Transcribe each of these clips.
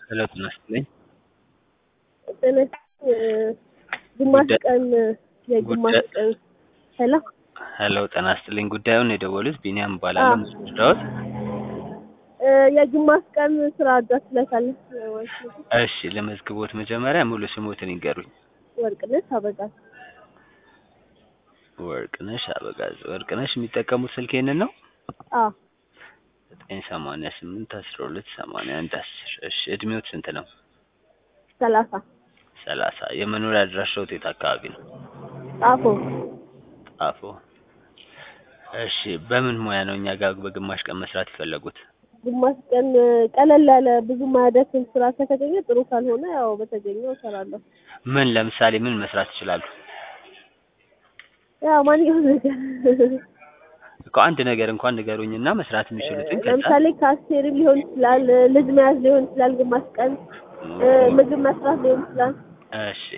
ሄሎ ጤና ይስጥልኝ። ጥንት ግማሽ ጉዳይ- ቀን የግማሽ ጉዳይ- ቀን ሄሎ ሄሎ ጤና ይስጥልኝ። ጉዳዩን የደወሉት ቢኒያም እባላለሁ። አዎ። መስዳዎት እ የግማሽ ቀን ስራ አዳስለታለች ወይ እሺ፣ ለመዝግቦት መጀመሪያ ሙሉ ስሞትን ይንገሩኝ። ወርቅነሽ አበጋዝ ወርቅነሽ አበጋዝ። ወርቅነሽ የሚጠቀሙት ስልክ ይሄንን ነው? አዎ ዘጠኝ ሰማንያ ስምንት አስራ ሁለት ሰማንያ አንድ አስር እሺ፣ እድሜዎት ስንት ነው? ሰላሳ ሰላሳ የመኖሪያ አድራሻዎት የት አካባቢ ነው? ጣፎ ጣፎ። እሺ፣ በምን ሙያ ነው እኛ ጋር በግማሽ ቀን መስራት የፈለጉት? ግማሽ ቀን ቀለል ያለ ብዙ ማያደክም ስራ ከተገኘ ጥሩ፣ ካልሆነ ያው በተገኘው እሰራለሁ። ምን ለምሳሌ ምን መስራት ይችላሉ? ያው ማንኛውም ነገር እኮ አንድ ነገር እንኳን ንገሩኝና መስራት የሚችሉትን ከዛ ለምሳሌ ካስቴሪ ሊሆን ይችላል፣ ልጅ መያዝ ሊሆን ይችላል፣ ግማሽ ቀን እ ምግብ መስራት ሊሆን ይችላል። እሺ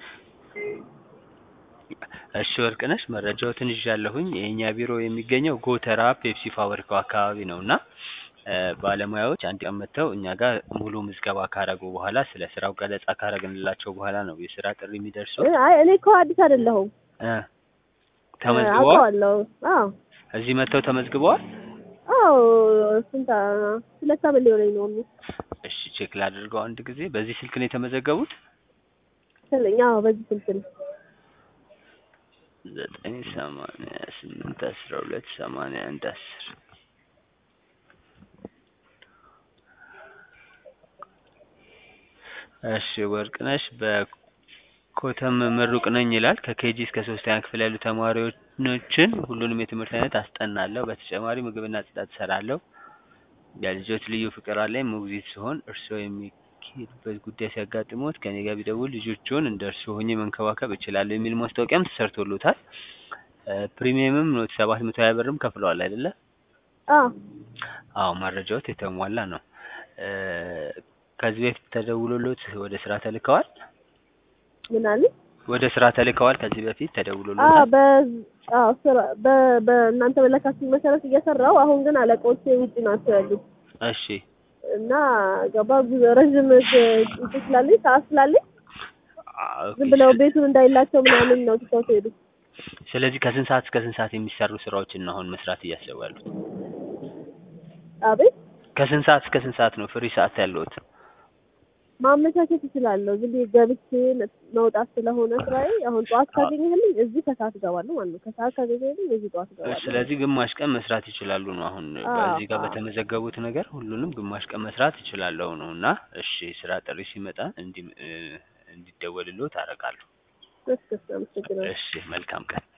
እሺ ወርቅነሽ መረጃዎትን ይዣለሁኝ። የእኛ ቢሮ የሚገኘው ጎተራ ፔፕሲ ፋብሪካው አካባቢ ነው እና እ ባለሙያዎች አንድ ቀን መጥተው እኛ ጋር ሙሉ ምዝገባ ካረጉ በኋላ ስለ ስራው ገለጻ ካረግንላቸው በኋላ ነው የስራ ጥሪ የሚደርሰው። እ አይ እኔ እኮ አዲስ አይደለሁም እ ተመዝግበዋል? አውቀዋለሁ። አዎ እዚህ መጥተው ተመዝግበዋል? አዎ ስንት አ- ሁለት ዓመት ሊሆነኝ ነው ሁሉ እሺ ቼክ ላድርገው አንድ ጊዜ። በዚህ ስልክ ነው የተመዘገቡት? ስለኛ አዎ በዚህ ስልክ ነው። ዘጠኝ ሰማንያ ስምንት አስራ ሁለት ሰማንያ አንድ አስር እሺ ወርቅነሽ በኮተም ምሩቅ ነኝ ይላል። ከኬጂ እስከ ሶስተኛ ክፍል ያሉ ተማሪዎችን ሁሉንም የትምህርት አይነት አስጠናለሁ። በተጨማሪ ምግብና ጽዳት እሰራለሁ። የልጆች ልዩ ፍቅር አለኝ። ሞግዚት ሲሆን እርስዎ የሚካሄዱበት ጉዳይ ሲያጋጥሞት ከኔ ጋር ቢደውል ልጆቹን እንደ እርስዎ ሆኜ መንከባከብ እችላለሁ የሚል ማስታወቂያም ተሰርቶሎታል። እ ፕሪሚየምም ኖት ሰባት መቶ ሀያ ብርም ከፍለዋል አይደለ? አዎ አዎ መረጃዎት የተሟላ ነው። እ ከዚህ በፊት ተደውሎሎት ወደ ስራ ተልከዋል? ምን አለ? ወደ ስራ ተልከዋል ከዚህ በፊት አዎ ተደውሎሎታል? በ አዎ ስራ በ በእናንተ በላካችሁኝ መሰረት እየሰራው አሁን ግን አለቆቼ ውጭ ናቸው ያሉት እሺ እና ገባ ብዙ ረዥም ጊዜ ስላለኝ ሰዓት ስላለኝ አ- ኦኬ። ዝም ብለው ቤቱን እንዳይላቸው ምናምን ነው ትተው ሄዱ። ስለዚህ ከስንት ሰዓት እስከ ስንት ሰዓት የሚሰሩ ስራዎችን ነው አሁን መስራት እያሰቡ ያሉት? አቤት ከስንት ሰዓት እስከ ስንት ሰዓት ነው ፍሪ ሰዓት ያለዎት? ማመቻቸት እችላለሁ። ዝም ብዬ ገብቼ መውጣት ስለሆነ ስራዬ አሁን ጠዋት ካገኘህልኝ እዚህ ከሰዓት እገባለሁ ማለት ነው። ከሰዓት ካገኘህልኝ እዚህ ጠዋት እገባለሁ። ስለዚህ ግማሽ ቀን መስራት ይችላሉ ነው አሁን አዎ፣ በዚህ ጋር አዎ። በተመዘገቡት ነገር ሁሉንም ግማሽ ቀን መስራት ይችላለሁ ነው እና እሺ ስራ ጥሪ ሲመጣ እንዲ እ እንዲደወልልዎት አደርጋለሁ። ደስ ደስ አመሰግናለሁ። እሺ መልካም ቀን